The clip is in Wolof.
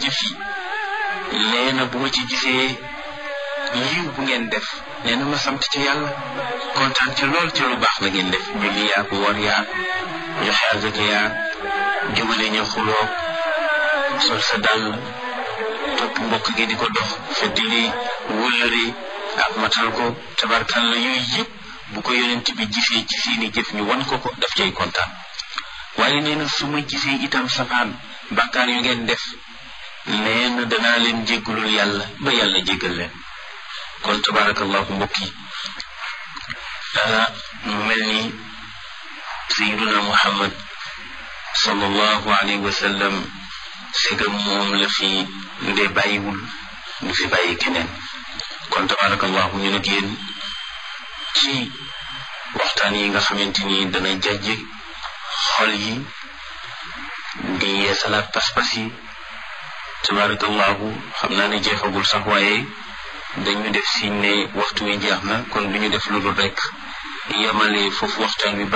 jëf yi nee na bu ma ci gisee yiw bu ngeen def nee na ma sant ci yàlla kontaan ci lool ci lu baax la ngeen def julli yaag woor yaag joxe azaka yaag jubale ñu xuloo sol sa dàll topp mbokk gi di ko dox feddili wëllëri ak matal ko tabarkalla yooyu yëpp bu ko yonent bi gisee ci seeni jëf ñu wan ko ko daf cay kontaan waaye nee na su ma gisee itam safaan bàkkaar yu ngeen def nee na danaa leen jéggalul yàlla ba yàlla jéggal leen kon tabarakallahu mbokk yi mu mel ni sayiduna muhammad sallallahu alayhi wa sallam segam moom la fi nde bàyyiwul du fi bàyyi keneen kon tabarakallahu ñu nag yéen ci waxtaan yi nga xamante ni dana jajje xol yi di yeesalaat pas-pas yi tabarakallahu xam naa ne jeexagul sax waaye dañu def si ne waxtu wi jeex na kon du ñu def lu dul rek yemale foofu waxtaan wi